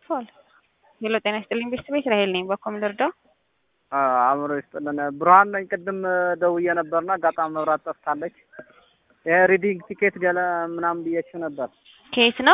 ተላልፈዋል። ሄሎ ጤና ይስጥልኝ ቤተሰብ እስራኤል ነኝ። በኮም ልርዳው? አእምሮ ይስጥልን። ብርሃን ነኝ። ቅድም ደውዬ ነበርና አጋጣሚ መብራት ጠፍታለች። ይሄ ሪዲንግ ቲኬት ገለ ምናምን ብዬችው ነበር። ከየት ነው?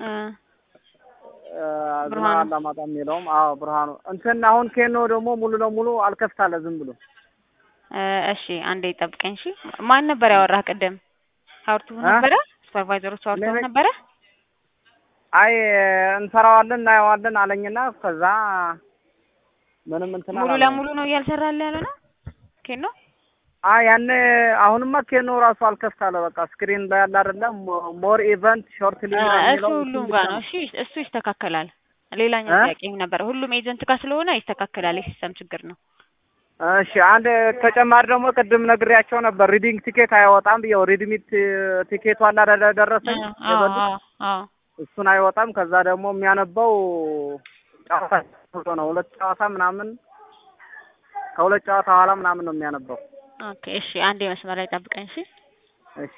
ዝና ብርሃኑ። አላማጣ የሚለውም አዎ ብርሃኑ እንትን አሁን ኬኖ ደግሞ ሙሉ ለሙሉ አልከፍታለ ዝም ብሎ እ እሺ አንዴ ጠብቀኝ። እሺ ማን ነበር ያወራህ ቅድም? ሀውርቱ ነበረ? ሱፐርቫይዘሮቹ አውርተው እኔ ነኝ። ነበረ? አይ እንሰራዋለን እናየዋለን አለኝና ከዛ ምንም እንትን ሙሉ አላለም። ለሙሉ ነው እያልሰራለ ያለ ነው ኬን ነው አይ ያኔ አሁንማ ኬኖ ራሱ አልከፍታለ በቃ ስክሪን ላይ ያለ አይደለም ሞር ኢቨንት ሾርት ሊ እሱ ሁሉም ጋር ነው። እሺ እሱ ይስተካከላል። ሌላኛው እ? ጥያቄም ነበር። ሁሉም ኤጀንት ጋር ስለሆነ ይስተካከላል። የሲስተም ችግር ነው። እሺ አንድ ተጨማሪ ደግሞ ቅድም ነግሬያቸው ነበር ሪዲንግ ቲኬት አይወጣም ብየው ሪድሚት ቲኬቱ አለ አይደለ ደረሰኝ አዎ የበሉት አዎ አዎ እሱን አይወጣም። ከዛ ደግሞ የሚያነበው ጨዋታ ብሎ ነው ሁለት ጨዋታ ምናምን ከሁለት ጨዋታ በኋላ ምናምን ነው የሚያነበው። ኦኬ እሺ አንዴ መስመር ላይ ጠብቀኝ። እሺ እሺ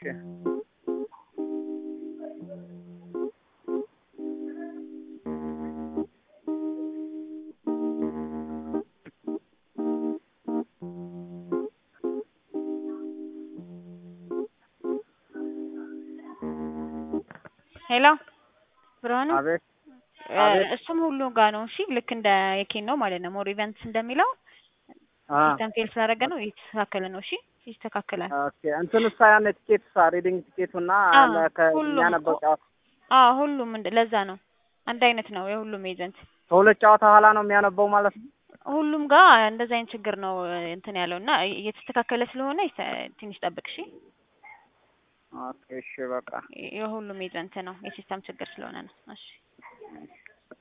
ሄሎ ብርሃኑ አቤት እ፣ አቤት። እሱም ሁሉ ጋር ነው። እሺ ልክ እንደ የኬን ነው ማለት ነው። ሞር ኢቨንትስ እንደሚለው አ ሲስተም ፌል ስላደረገ ነው እየተስተካከለ ነው። እሺ ይስተካከላል። ኦኬ እንትንሳ ያነ ቲኬትሳ ሪዲንግ ቲኬቱና አ፣ አለ ሁሉም ከሚያነበው እኮ ጨዋታ አዎ ሁሉም እንደ ለዛ ነው አንድ አይነት ነው የሁሉም ኤጀንት ከሁለት ጨዋታ በኋላ ነው የሚያነበው ማለት ነው። ሁሉም ጋር እንደዛ አይነት ችግር ነው እንትን ያለው እና እየተስተካከለ ስለሆነ ይተ- ትንሽ ጠብቅ እሺ። ኦኬ እሺ በቃ የሁሉም ኤጀንት ነው የሲስተም ችግር ስለሆነ ነው። እሺ